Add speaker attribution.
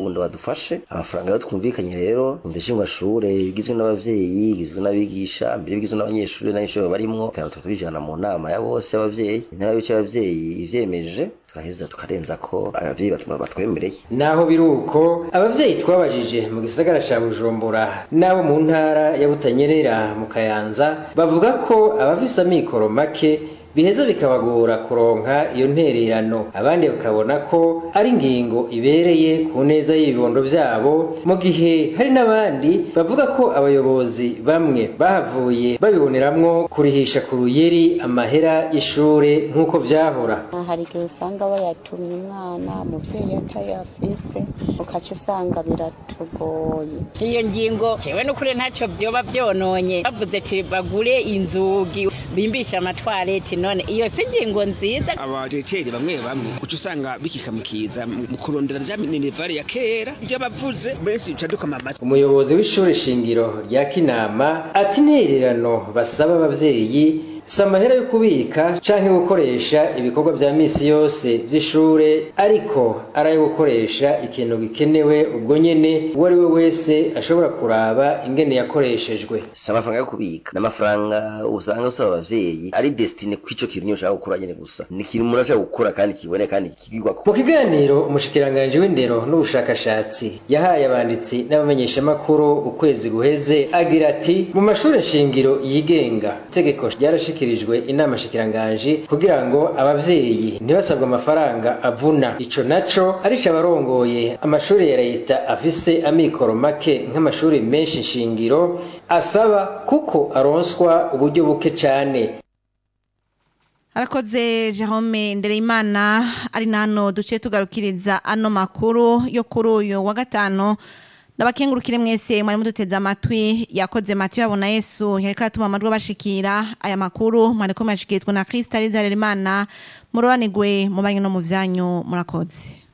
Speaker 1: ngo badufashe amafaranga yo twumvikanye rero umva ishingwashure igizwe n'abavyeyi igizwe n'abigisha mbere bigizwe n'abanyeshuri n'abanyeshuri barimwo kandi tuba tubijana mu nama ya bose y'abavyeyi intara y'uko y'abavyeyi ivyemeje turaheza tukarenza ko abavyeyi batuma batwemereye
Speaker 2: naho biri uko abavyeyi twabajije mu gisagara ca bujumbura n'abo mu ntara ya butanyerera mu kayanza bavuga ko abafise amikoro make biheza bikabagora kuronka iyo ntererano abandi bakabona ko ari ingingo ibereye ku neza y'ibibondo vyabo mu gihe hari n'abandi bavuga ko abayobozi bamwe bahavuye babiboneramwo kurihisha ku ruyeri amahera y'ishure nk'uko vyahora
Speaker 3: hari igihe usanga bayatumye umwana umuvyeyi atayafise ukaca usanga biratugoye
Speaker 4: iyo ngingo jewe n'ukuri ntacyo vyoba vyononye bavuze ati bagure inzugi bimbisha amatwareti none iyo si ingingo nziza
Speaker 5: abajeteri bamwe bamwe uca usanga bikikamukiza mu kurondera rya minerivare ya kera ivyo bavuze benshi duca dukama amatwi
Speaker 2: umuyobozi w'ishure shingiro rya kinama ati intererano basaba abavyeyi si amahera yo kubika canke gukoresha ibikorwa vya misi yose vy'ishure ariko ari ayo gukoresha ikintu gikenewe ubwo nyene uwo ari we wese ashobora kuraba ingene yakoreshejwe
Speaker 1: si amafaranga yo kubika ni amafaranga usanga usaba abavyeyi ari destine kw'ico kintu nyine ushaka gukora nyene gusa ni ikintu umuntu ashaka gukora kandi kiboneka kandi kigirwako
Speaker 2: mu kiganiro umushikiranganji w'indero n'ubushakashatsi yahaye abanditsi n'abamenyeshamakuru ukwezi guheze agira ati mu mashure shingiro yigenga itegeko ryarashikirijwe inama shikiranganji kugira ngo abavyeyi ntibasabwe amafaranga avuna ico naco arico abarongoye amashuri ya leta afise amikoro make nk'amashuri menshi shingiro asaba kuko aronswa uburyo buke cane
Speaker 6: arakoze Jerome Ndereyimana ari nano duce tugarukiriza ano makuru yo kuri uyu wa gatanu ndabakengurukire mwese mwari muduteze amatwi yakoze matiyo yabona yesu yariko aratuma amajwi abashikira aya makuru mwariko muyashikirizwa na Krista Rizaremana murobanigwe mu banyu no mu vyanyu murakoze